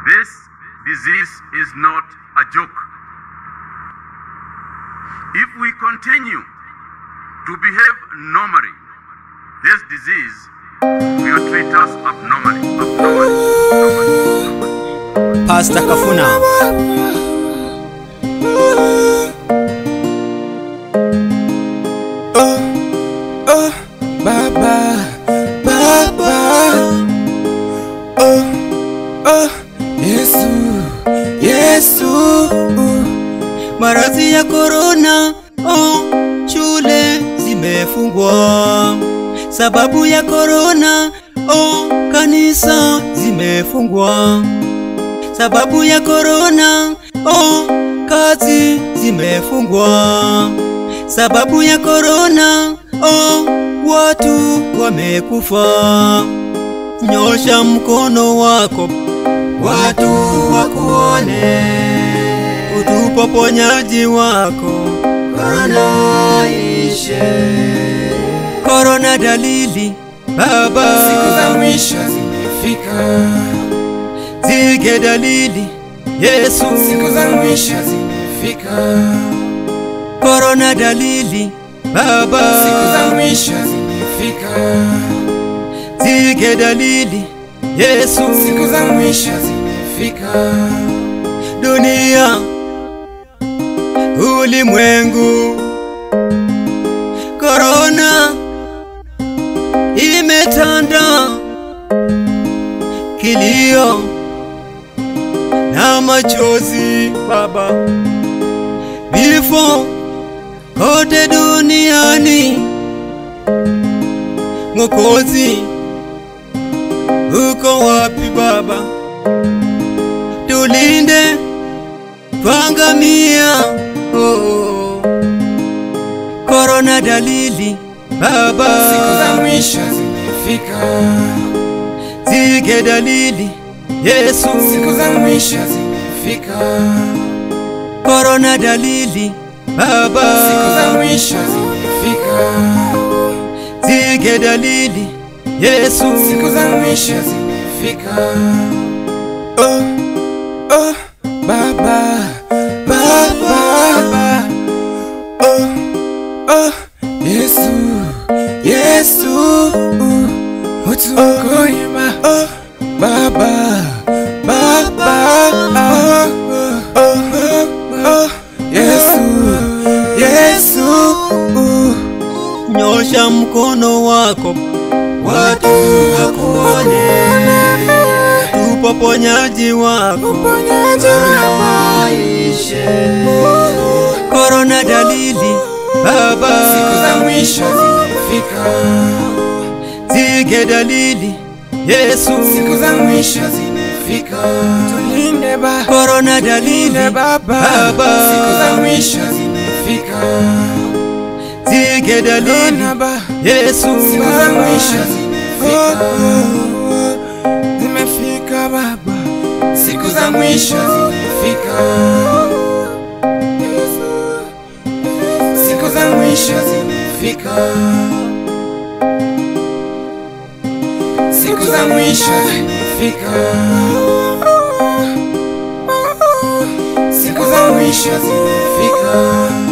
This disease is not a joke. If we continue to behave normally, this disease will treat us abnormally. abnormally, abnormally. Pastor Kafuna. Oh, oh, Baba, Baba. Oh, oh, Yesu, Yesu. Maradhi ya korona, oh, shule zimefungwa. Sababu ya korona, oh, kanisa zimefungwa. Sababu ya korona, oh, kazi zimefungwa. Sababu ya korona, oh, watu wamekufa. Nyosha mkono wako, watu wakuone, utupe uponyaji wako, korona ishe. Korona dalili, Baba, Siku za mwisho zimefika, zige dalili, Yesu, siku za mwisho zimefika, korona dalili, Baba, siku za mwisho zimefika, zige dalili, Yesu, siku za mwisho zimefika. dunia, ulimwengu, korona imetanda, kilio na machozi, Baba, vifo kote duniani, Mwokozi, uko wapi Baba? Tulinde twangamia, oh. Korona dalili Baba, Siku za mwisho zimefika, zige dalili Yesu, siku za mwisho zimefika, korona dalili Baba, siku za mwisho zimefika, zige dalili Yesu, siku za mwisho zimefika. Oh, oh, Baba, Baba, oh, oh, Yesu, Yesu, utuokoe ma, oh, Baba, Baba, oh, oh, oh, oh, Yesu, Yesu, nyosha mkono wako, watu wakuone, tupo ponyaji wako, uponyaji maisha korona dalili Baba, Siku za mwisho zimefika, zige dalili Yesu, siku za mwisho zimefika. Tulinde Baba, korona dalili tulinde Baba, Baba, siku za mwisho zimefika. zige dalili Korona Baba, Yesu, siku za mwisho zimefika. Zimefika Baba, siku za mwisho zimefika. Siku za mwisho zimefika. Siku za mwisho zimefika. Siku za mwisho zimefika.